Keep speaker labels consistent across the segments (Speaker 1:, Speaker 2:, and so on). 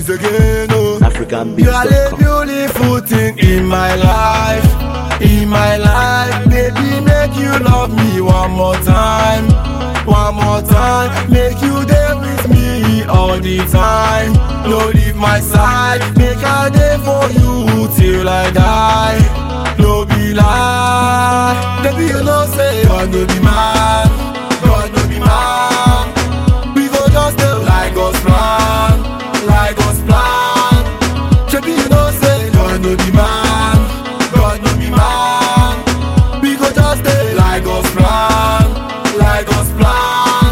Speaker 1: this again, oh.
Speaker 2: African
Speaker 1: You are the
Speaker 2: beats.com.
Speaker 1: beautiful thing in my life, in my life. Baby, make you love me one more time, one more time. Make you there with me all the time. No leave my side, make I there for you till I die. No be lie, baby you know say God no be man, God no be man. We go just do like us plan, like us plan. Shebi you know say God no be man, God no be man. We go just stay like us plan, like us plan.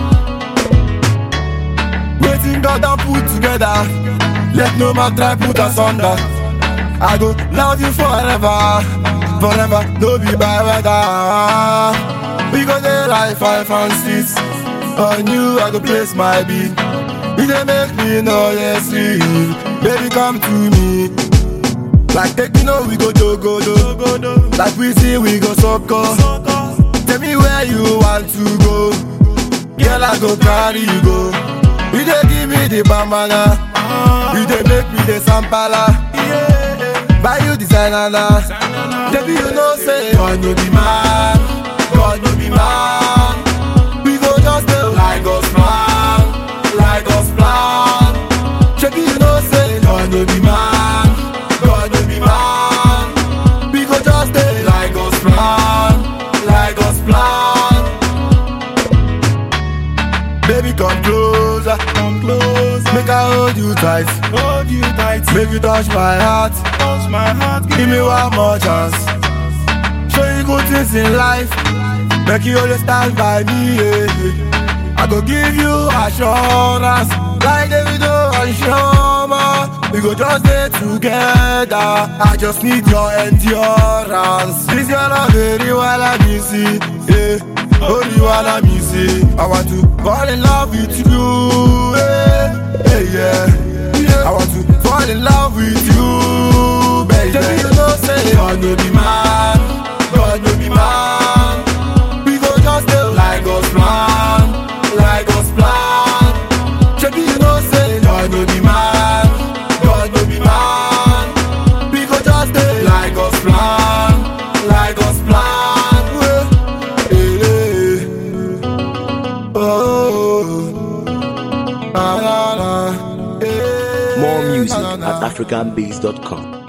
Speaker 1: Waiting God and put together, let no man try put us under. I go love you forever, forever, no be by weather. We go there like five and six. On you I go place my beat. You dey make me know yes see. Baby come to me. Like take you know we go jogo do. Like we see we go soccer. Tell me where you want to go. Girl I go carry you go. You dey give me the bambana. You dey make me the sampala. Buy you designer na. Baby you know say God no be man. God no be man. We go just do like us plan, like us plan. Shebi you know say God no be man, God no be man. We go just do like us plan, like us plan. Baby come closer, come closer. Make I hold you tight, hold you tight. Make you touch my heart, touch my heart. Give me one more chance. Show you good things in life. Make you always stand by me. Yeah. I go give you assurance. Like Davido and Shoma. We go just stay together. I just need your endurance. This your love very well I miss it. Yeah. Only one I miss it. I want to fall in love with you. Yeah. Yeah, yeah. yeah. I want to fall in love with you, baby. Baby, you know say God no be man. God no be man. We go just do like us plan, like us plan. Shebi you know say God no be man, God no be man. We go just do like us plan, like us plan. Eh, eh, eh. Oh, ah, ah, ah. Eh,
Speaker 2: More music
Speaker 1: na, na, na.
Speaker 2: at africanbeats.com.